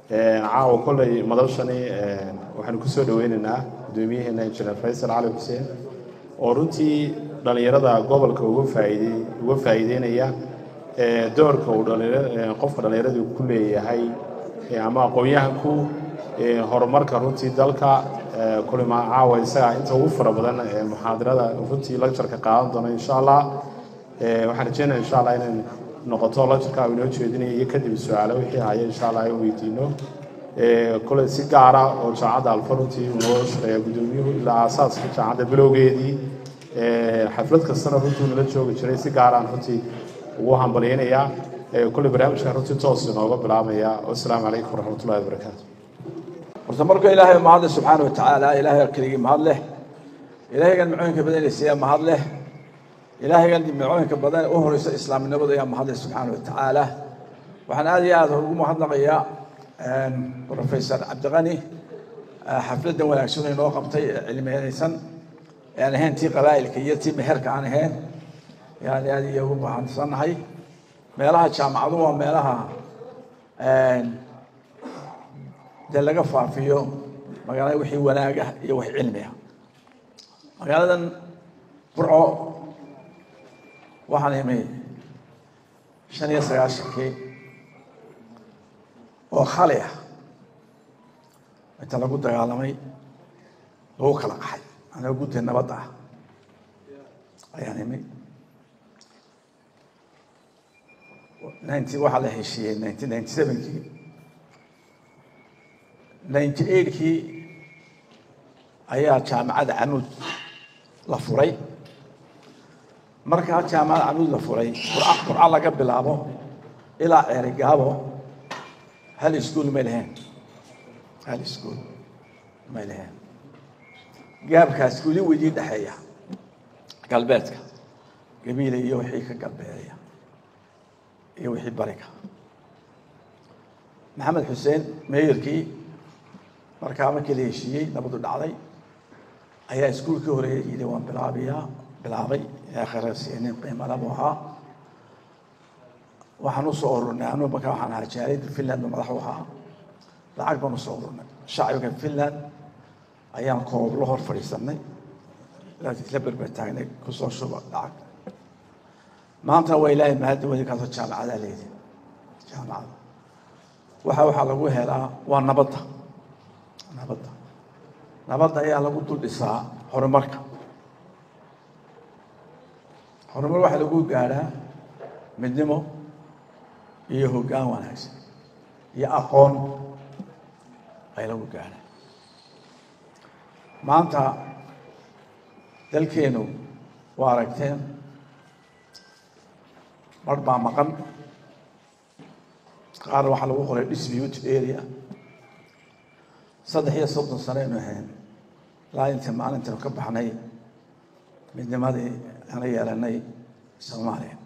caawa kolley madashani waxaanu kusoo dhaweynaynaa guddoomiyaheena injineer faysal cali xuseen oo runtii dhallinyarada gobolka uga faaidey uga faa'iideynaya doorka uu qofka dhallinyaradu ku leeyahay ama aqoon-yahanku horumarka runtii dalka kulima caawa isaga inta ugu fara badan muxaadarada runtii lagjarka qaadan doono insha allah waxaan rajeynaya insha allah inay noqoto lagjarka uu inoo jeedinayo iyo kadib su-aalo wixii haya insha allah in weydiino kole si gaara oo jaamacadda alfa runtii uu noo shaqeeya guddoomiyuhu ilaa aasaaska jaamacadda bilowgeedii xaflad kastana runtii nala joogi jiray si gaaraan runtii ugu hambalyaynayaa kole barnaamijkan runtii toos inooga bilaabaya wasalaamu calaykum waraxmatullahi wabarakaatu horta marka ilaahay mahadle subxaana wa tacaala ilaahay keligii mahad leh ilaahaygan macooyinka badanaysiiya mahad leh ilaahaygan macooyinka badan u horeysa islaamnimada ayaa mahad leh subxaana wa tacaala waxaan aad iyo aad ugu mahadnaqayaa professor cabdiqani xafladdan wanaagsan inoo qabtay ee cilmiyeysan aan ahayn tii qabaa'ilka iyo tii meherka aan ahayn yani aad iyo ugu mahadsannahay meelaha jaamacadu waa meelaha dee laga faafiyo magaalada wixii wanaag ah iyo wax cilmi ah magaaladan burco waxaan imi shan iyo sagaashankii oo khali ah inta lagu dagaalamay lagu kala qaxay anoo gudda nabadda ah ayaan imi ninety waxaa la heshiiyey nineteen ninety sevenkii ninety eightkii ayaa jaamacadda canuud la furay markaa jaamacadda canuud la furay qurca qurca laga bilaabo ilaa ceerigaabo hal ischool may lahayn hal ischool may lahayn gaabkaas weli wedii dhexeeya galbeedka gabiila iyo wixii ka galbeedaya iyo wixii bariga maxamed xuseen meeyarkii markaa markii la heshiiyey nabadu dhacday ayaa iskuulkii horeeya yidhi waan bilaabiyaa bilaabay akhrasiinin qiimalabu ahaa waxaan usoo ururnay anu markaa waxaan ahaa jaaliyadda finland ba madax u ahaa lacag baan usoo ururnay shacbiga finland ayaan kooblo hor fadhiisanay isla berber taagnay kusoo shuba lacag maantana waa ilaahay mahadda weli kaasoo jaamacadaa leedi jaamacada waxa waxaa lagu helaa waa nabadda nabadda nabadda ayaa lagu dul dhisaa horumarka horumar waxaa lagu gaadhaa midnimo iyo hoggaan wanaagsan iyo aqoon ay lagu gaadhaa maanta dalkeenu waa aragteen mar baa maqan qaar waxaa lagu qoray dispute area saddex iyo soddon sano aynu ahayn ilaa inta maalintaynu ka baxnay midnimadii ana yeelanay soomaaliya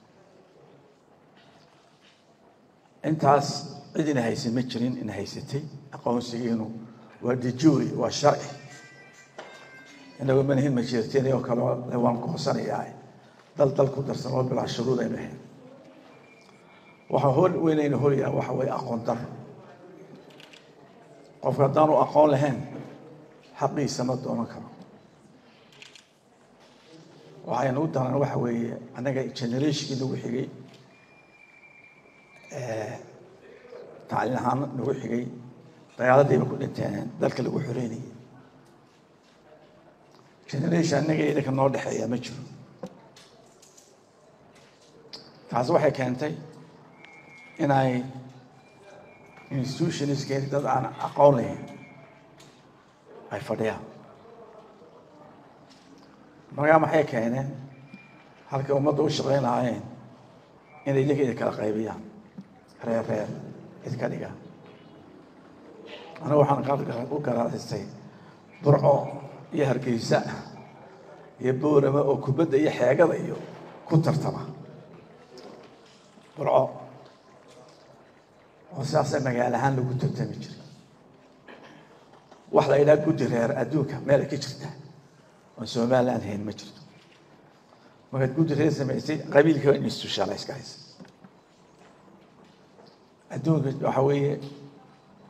intaas cid ina haysan ma jirin ina haysatay aqoonsigiinu waa dijuri waa sharci inagoo manahin majeerteen oo kale waan koosanayaa dal dal ku darsan oo bilaa shuruud aynu ahayn waxaa hor weynaynu horyaa waxa weeye aqoon daro qofka haddaanu aqoon lahayn xaqiisa ma doonan karo waxaynu u daran waxa weeye annaga generationkii nagu xigay tacliin ahaan nagu xigay dagaaladiiba ku dhinteen dalka lagu xoreynayay generation annaga idinka noo dhexeeya ma jiro taasi waxay keentay inay institutionskeeni dad aan aqoon lahayn ay fadhiyaan markaa maxay keeneen halkay ummadda u shaqayn lahaayeen inay idinka idin kala qaybiyaan reer reer idka dhigaan anigu waxaan u garaadaystay burco iyo hargeysa iyo boorama oo kubadda iyo xeegada iyo ku tartama burco oo sidaasa magaalo ahaan lagu tartami jiray wax la yidhaha guddi reer adduunka meel ay ka jirtaa oon somaliland hayn ma jirto markaad guddi reer samaysay qabiilka waa institutionalize ka haysa adduunka waxa weeye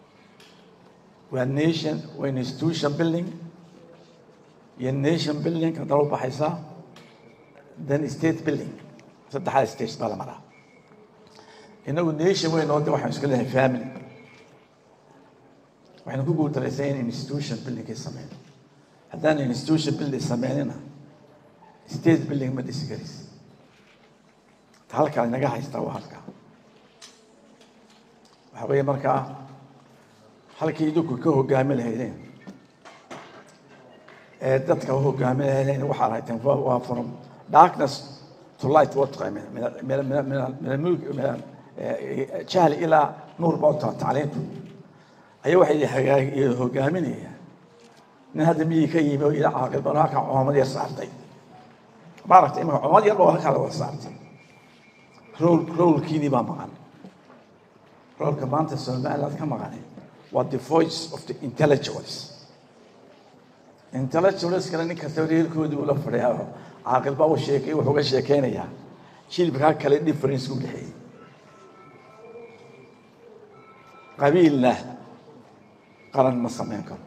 waa nation waa institution building iyo nation building haddana u baxaysaa then state building saddexdaa stage baa la maraa inagu nation weyn oo de waxaan iska leeyahay family waxaynu ku guuldaraysan in institution buildingkay sameyno haddaan institution building sameynina state building ma dhisi karis ta halkaa inaga haystaa waa halkaa waxa weeye markaa halkii idinku ka hogaami lahaydeen ee dadka u hogaami lahaydeen waxaad hayteen waa from darkness to light waa taqaameen min almulk min jahli ilaa nuur baa u taha tacliintu ayaa waxay hogaaminayaan nin hadda miyii ka yimi oo ila caaqil baan halkaa coomad yar saartay maaragtay imika coomad yar baa halkaa la wada saartay rool roolkiinii baa maqan roolka maanta somaliland ka maqanay waa the voice of the intellectuals intellectualskana nin kasta reerkoodii ula fadhiyaa caaqil baa u sheekay wuxuu ga sheekeynayaa shilibkaa kale difference u dhexeeyey qabiilna qaran ma samayn karo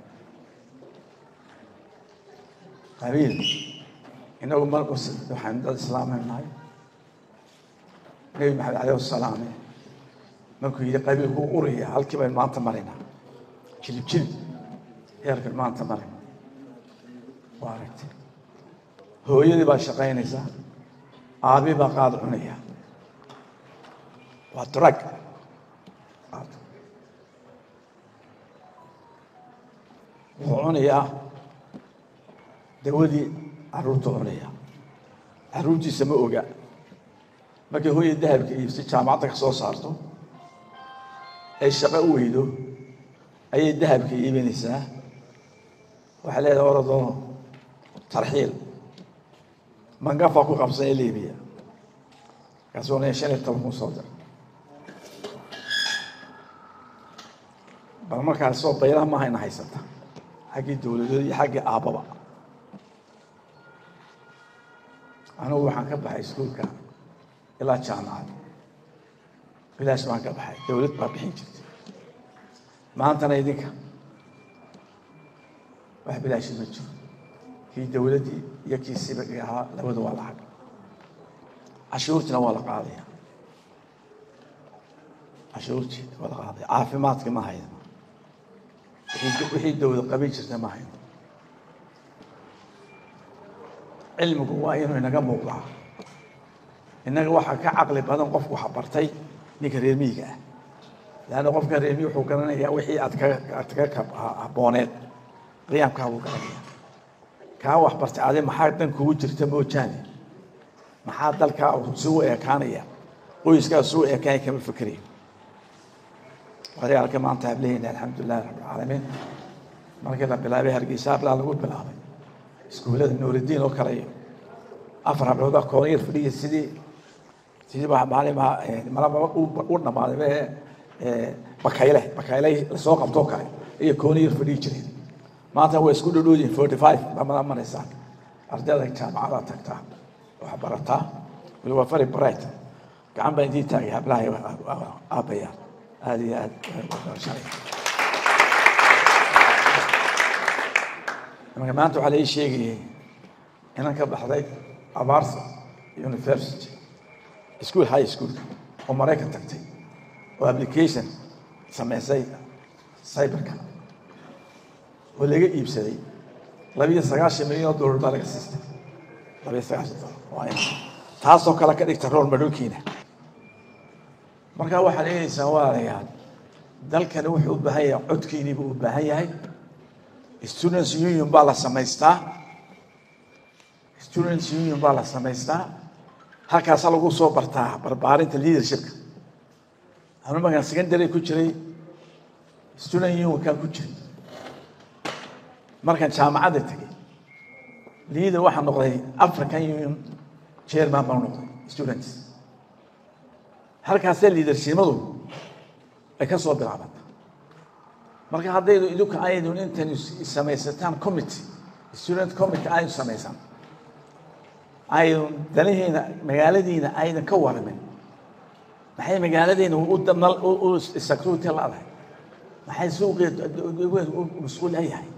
qabiil inagu mar waxaan dad islaamay nahay nebi maxamed alayh wasalaame markuu yidhi qabiilku uraya halkii baynu maanta maraynaa jilib jilib heerkan maanta marayna waa aragtay hooyadii baa shaqaynaysa aabi baa qaad cunaya waa drug wuxuu cunayaa dawadii caruurta cunaya caruurtiisa ma oga markay hooya dahabka iibsi jaamacadda ka soo saarto ay shaqo u weydo ayay dahabka iibinaysaa waxay leedahay orodoo tarxiil mangafa ku qabsan ee libiya markaasuu leeyahay shan iyo toban kun soo dir bal markaas soo baylaha ma hayna haysata xaggii dowladood iyo xaggii aabbaba anugu waxaan ka baxay iskuulka ilaa jaamacad bilaash baan ka baxay dowlad baa bixin jirtay maantana idinka wax bilaashi ma jiro kii dowladdii iyo kii sibagii ahaa labadu waa lacag cashuurtiina waa la qaadaya cashuurtii waa la qaadaya caafimaadka ma hayno wixii dowlad qabin jirta ma hayno cilmigu waa inuu inaga muuqdaa innaga waxaa ka caqli badan qofku wax bartay ninka reer miyiga ah leanna qofka reer miyi wuxuu garanayaa wixii aad ka aad kaga habbooneed qiyaamkaa buu garanaya kaa wax bartay adi maxaa dan kugu jirta moojaane maxaa dalkaa suu ekaanaya qoyskaa suu ekaanaya kama fikerayo wariyaalka maanta hablaheyna alxamdulilahi rabbilcaalamiin markii la bilaabay hargeysa hablaa lagu bilaabay iskuullada nuuridiin oo kale iyo afar hablood koona yar fadhiya sidii sidii baa maalima malaba u dhamaaday bakayle bakayle lasoo qabtoo kale iyo koona yar fadhiyi jireen maanta waa isku dhodhoodiin forty five baa mala maraysaa ardayda jaamacada tagtaa wax barataa wali waa very bright gacan baa intii taagay hablaha aabaya aada iyo aad marka maanta waxaa lai sheegayay inan ka baxday abarsa university school high school oo maraykan tagtay oo application sameysay cyberka oo laga iibsaday labiyo sagaashan milyan oo dollar baa laga siistay labiyo sagaashan dollar waa in taasoo kale ka dhigta rool madhowkiina marka waxaad eegaysaa walaalayaal dalkani wuxuu u baahan yahay codkiiniibuu u baahan yahay students union baa la samaystaa students union baa la samaystaa halkaasa lagu soo bartaa barbaarinta leadershipka anu markaan secondary ku jiray student unionkaan ku jiray markaan jaamacadda tegay leader waxaa noqday african union chairman baan noqday students halkaasee liidarshimadu ay ka soo bilaabanta marka haddaydu idinku aydun intan samaysataan committee student committee aydu samaysan aydun danahiina magaaladiina aydan ka waramin maxay magaaladeena u security la-dahay maxay suuqii mas-uul yahay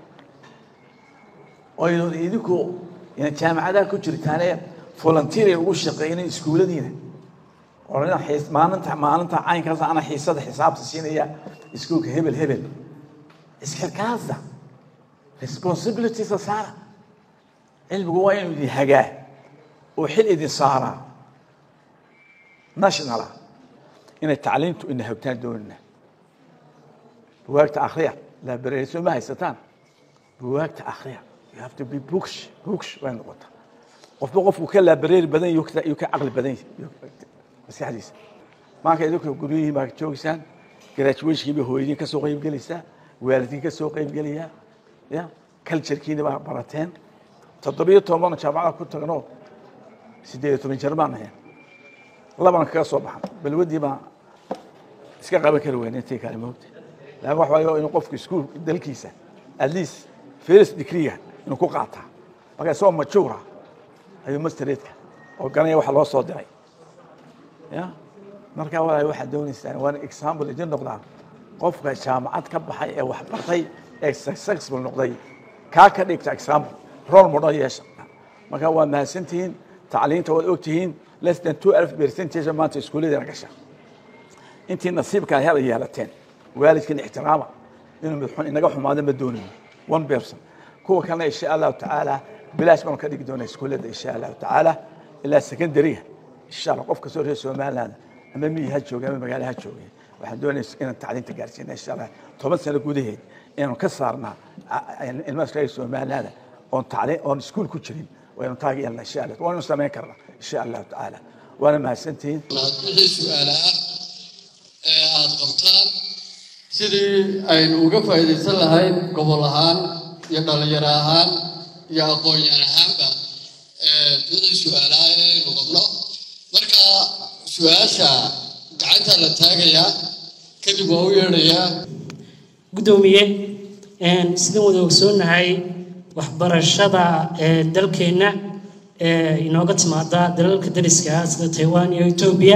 oynu idinku jaamacadaha ku jirtaane volunteeria ugu shaqeynay iskuuladiina oo maalinta maalinta caynkaas ana xiisada xisaabta siinaya iskuulka hebel hebel isxilkaasa responsibilitiesa saara cilmigu waa inuu idin hagaa oo xil idin saaraa nationala inay tacliimtu ina hogtaan doonina buwaagta akriya labareeso ma haysataan buwaagta akriya you have to be books books way noqotaa qofba qofku ka laabareeri badan yuu ka caqli badan maskaxdiisa maanka idinka guryihii baa joogaysaan graduationkii bay hooyadiin ka soo qaybgelaysaa waalidkiin ka soo qaybgelayaa ya culturekiina baa barateen toddobiyo toban jaamacada ku tagno siddeed iyo toban jeer baan ahayn labana kaga soo baxan balwadii baa iska qaban kari weyne intii kale moogta laakin waxa waaye inuu qofku iskuul dalkiisa at least first degree-ga inuu ku qaataa marka isagoo majuura ayuu mastereedka oo garanaya waxa loo soo diray ya marka walaal waxaad doonaysaan waan example idin noqdaa qofka jaamacad ka baxay ee wax bartay ee successful noqday kaa ka dhigta example role model yeesha marka waa mahadsantihiin tacliinta waad ogtihiin less than two alf percentage maanta iskuulladeena gasha intii nasiibka hela yeelateen waalidkan ixtiraama inuu midxun inaga xumaado ma doonayo one person kuwa kalena insha allahu tacaala bilaash baanu ka dhigi doonaa iskuullada insha allahu tacaala ilaa secondaryga insha allah qof kastoo reer somaliland ama miyi ha jooga ama magaalo ha jooga waxaan doonaysa inaan tacliinta gaarsiina insha allah toban sano gudaheed inaanu ka saarnaa ilmaha reer somaliland oon tacliin oon iskuul ku jirin waynu taagi yeelna insha allah waanu samayn karnaa insha allahu tacaala waana mahadsantihiin wixii su-aala ah ee aada qabtaan sidii aynu uga faa'iidaysan lahayn gobol ahaan iyo dhalinyaro ahaan iyo aqoon-yaan ahaanba wixii su-aalaha ee aynu qabno marka su-aasha gacanta la taagayaa kadib waa u yeedhayaa guddoomiye sidaan wada ogsoonahay waxbarashada ee dalkeenna ee inooga timaada dalalka dariska ah sida taiwan iyo etoobiya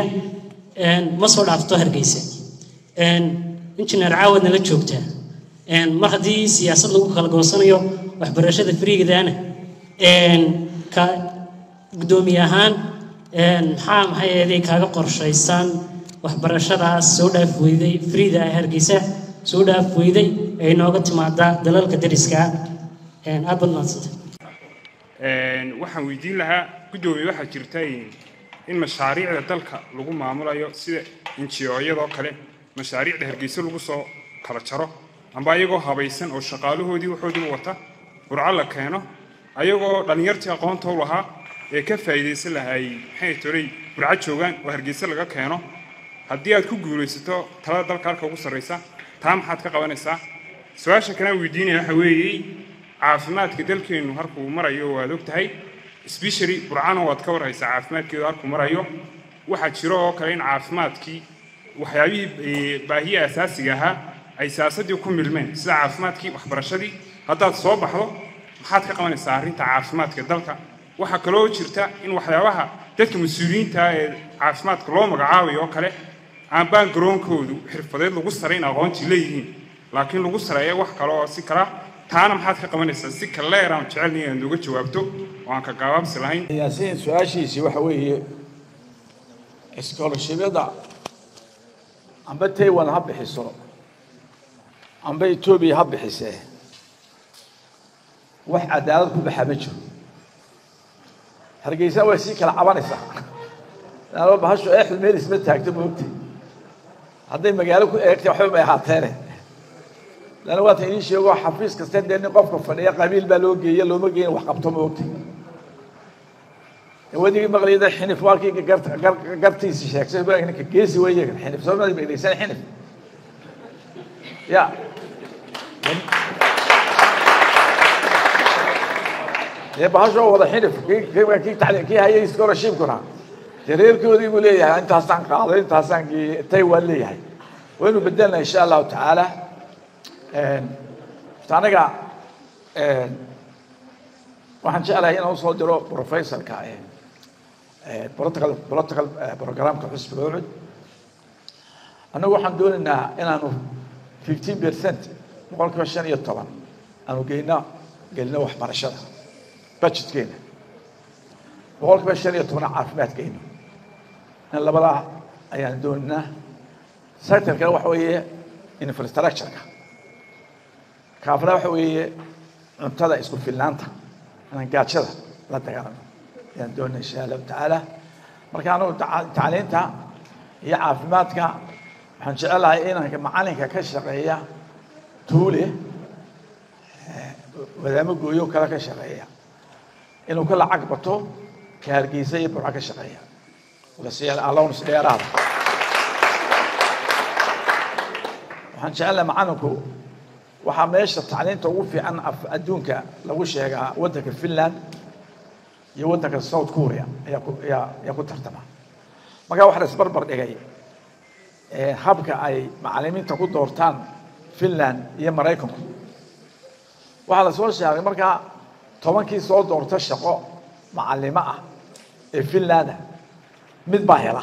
ma soo dhaafto hargeysa injineer caawadna la joogtaa mar haddii siyaasad lagu kala goosanayo waxbarashada friigadaana ka guddoomiye ahaan maxaa maxay eeday kaaga qorshaysan waxbarashadaas soo dhaaf weyday friida ee hargeysa soo dhaaf weyday ee inooga timaada dalalka dariska aad baad mahadsanta waxaan weydiin lahaa guddoomiye waxaa jirta in mashaariicda dalka lagu maamulayo sida injiyooyadoo kale mashaariicda hargeysa lagu soo kala jaro amba ayagoo habaysan oo shaqaalahoodii waxoodiiba wata burco la keeno ayagoo dhallinyartii aqoonta u lahaa ee ka faa'iidaysan lahay maxay tolay burco joogaan oo hargeysa laga keeno haddii aad ku guulaysato talada dalka halka ugu sarraysa taa maxaad ka qabanaysaa su-aasha kale aan weydiinaya waxa weeye caafimaadka dalkeennu halkuu marayo waad og tahay sbeshally burcana waad ka warhaysaa caafimaadkeedu halkuu marayo waxaa jiro oo kale in caafimaadkii waxyaabihii baahiya asaasiga ahaa ay siyaasaddii ku milmeen sida caafimaadkii waxbarashadii haddaad soo baxdo maxaad ka qabanaysaa arrinta caafimaadka dalka waxaa kaloo jirta in waxyaabaha dadka mas-uuliyiinta ee caafimaadka loo magacaabayo oo kale aan baangaroonkoodu xirfadeed lagu sarayn aqoontii leeyihiin laakiin lagu sareeya wax kale oo si kala taana maxaad ka qabanaysaa si kaleer aan jecelnay inaad nooga jawaabto oo aan ka gaabaabsi lahayn yaasiin su-aashiisii waxa weeye scholarshipyada amba taiwan ha bixiso amba etoobiya ha bixisee wax cadaalad ku baxa ma jiro hargeysa way sii kala cabanaysaa laanaba bahashu eexdu meel isma taagto moogta hadday magaalo ku eegtay waxba may ahaateene laanna waata idiin sheego xafiis kasta dee nin qofka fadhiya qabiil baa loo geeya looma geeyin wax qabto moogta wadigii maqliyada xinif waa kii gartiisi sheegsay ninka geesi weeye xinif soo ma dhegeysan xinif ya dee bahashoo wada xinif kii hayay scholarshipkuna dee reerkoodii buu leeyahay intaasaan qaaday intaasaan taiwan leeyahay waynu bedelna insha allahu tacaala aniga waxaan jeclahay inaan usoo diro professorka protocol protocol programka xusbiga ucud annagu waxaan doonaynaa inaanu fifteen percent boqolkiiba shan iyo toban aanu geyno gelino waxbarashada budgetkeena boqolkiiba shan iyo tobana caafimaadkeena in labadaa ayaan dooninaa sectorkana waxa weeye infrastructureka kaafna waxa weeye cuntada isku filnaanta inaan gaajada la dagaalano ayaan doonina insha allahu tacaala marka anugu tacliinta iyo caafimaadka waxaan jecelahay inanka macalinka ka shaqeeya tuule wadaamo gooyo kale ka shaqeeya inuu ka lacag bato ka hargeysa iyo burca ka shaqeeya lasiiya allowns dheeraada waxaan jecelahay macalinku waxaa meesha tacliinta ugu fiican adduunka lagu sheegaa waddanka finland iyo waddanka south korea ayaa ku ayaa ayaa ku tartama markaa waxaa la isbarbar dhigay habka ay macalimiinta ku doortaan finland iyo maraykanku waxaa la soo sheegay markaa tobankii soo doorta shaqo macalimo ah ee finlanda mid baa hela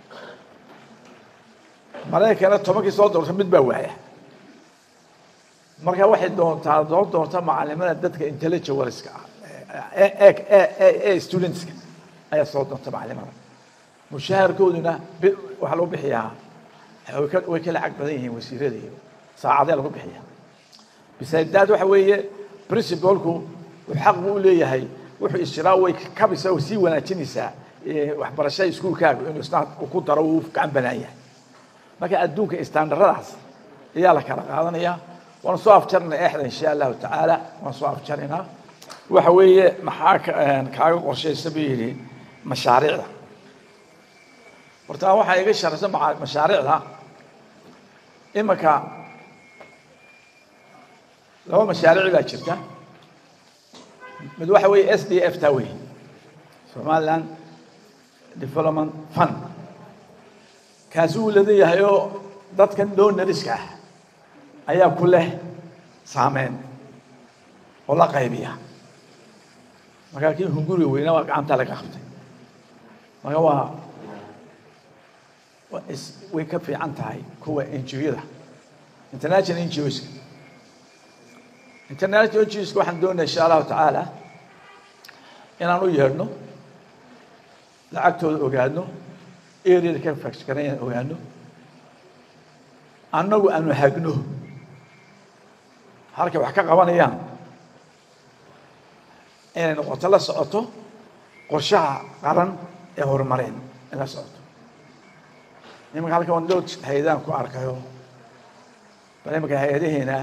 maraykana tobankii soo doorta mid baa waaya marka waxay doontaa soo doorta macalimada dadka intellectualska ah ee studentska ayaa soo doonta macalimada mushaharkooduna waxaa lagu bixiyaa way ka lacag badan yihiin wasiirada iyo saacadee lagu bixiya bisadaad waxa weeye principalku xaq buu u leeyahay wuxuu ishiraa way kabisa oo sii wanaajinaysaa waxbarashada iskuulkaaga inuu isna ku daro uu gacan banaan yahay marka adduunka istaandaradaas ayaa la kala qaadanaya waan soo afjarnay exda insha allahu tacaala waan soo afjaraynaa waxa weeye maxaa kaaga qorshaysa buu yidhi mashaariicda horta waxaa iga sharaysa mashaariicda imanka laba mashaariic baa jirta mid waxa weeye s d f taa wey somaliland development fund kaasi uu ladan yahay oo dadkan donoriska ah ayaa ku leh saameyn oo la qaybiya markaa kii hunguriga weyna waa gacanta laga qabtay marka waa way ka fiican tahay kuwa ngo-yada international ngoska international ngoska waxaan doonaya insha allahu tacaala inaan u yeedhno lacagtooda ogaano areada ka faxgaranayaan ogaano annagu aanu hagno halkay wax ka qabanayaan inay noqoto la socoto qorshaha qaran ee horumareen in la socoto imanka halkan waan dhowr hay-adaan ku arkayo bal imanka hay-adaheena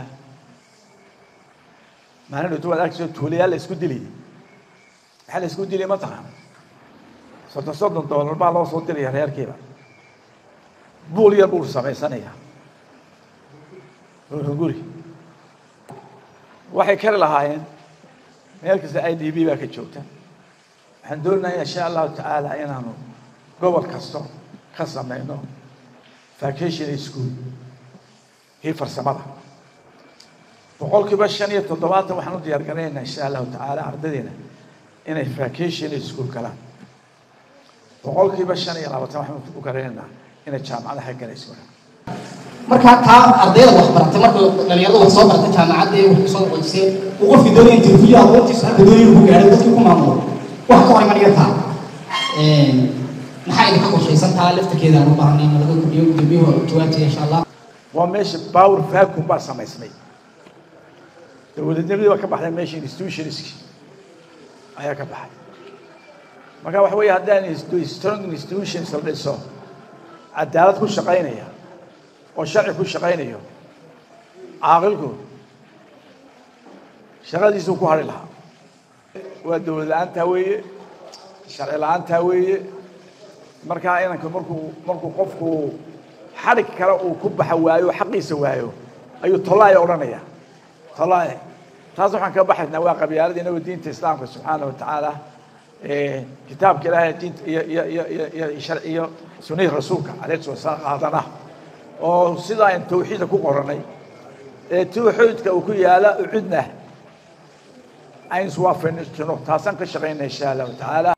maalin dhowto waad arkayso tuulayaal la isku diliyay maxaa la isku diliyay mataqaan soddon soddon dollar baa loo soo diraya reerkiiba buul yar buu samaysanaya guri waxay kari lahaayeen meel kasta i d b baa ka joogta waxaan doonaya insha allahu tacaala inaanu gobol kasto ka samayno vacation school kii farsamada boqol kiiba shan iyo toddobaatan waxaan u diyaar garanaynaa insha allahu tacaala ardaydeena inay vacation school galaan boqol kiiba shan iyo labaatan waxaan u garanaynaa inay jaamacadaha galayso markaa taa ardayda wax baratay marka dhalinyarada wax soo baratay jaamacadda ee wax kusoo qoyseen uu qofkii doonaya interview aqoontiisa halka doonaya ku gaadhay dadkii ku maamulo wax ka hor imanaya taa maxaa idinka qorshaysan taa laftarkeeda aan u baahnay in laga kordhiyo gudoomiyuhu jawaabteeda insha allah waa meesha power vacuum baa samaysmay dowladnimadii baa ka baxday meesha institutionski ayaa ka baxay marka waxa weeye haddaan strong institutions la dhiso cadaalad ku shaqaynaya oo sharci ku shaqaynayo caaqilku shaqadiisuu ku hari lahaa waa dowlad la-aantaa weeye sharci la-aantaa weeye markaa inanka markuu markuu qofku xadhig kale uu ku baxa waayo xaqiisa waayo ayuu tolaaya odhanaya tolaaya taas waxaan ka baxaynaa waa qabyaalada inagoo diinta islaamka subxaana wa tacaala kitaabka ilaahay diinta iyo iyo iyo iyo iyo sharci iyo sunnihii rasuulka alayhi salatu wasalaam qaadana oo sidaa aan tawxiidka ku qoranay ee tawxiidka uu ku yaala ucidna aynu iswaafajino taasaan ka shaqaynaa insha allahu tacaala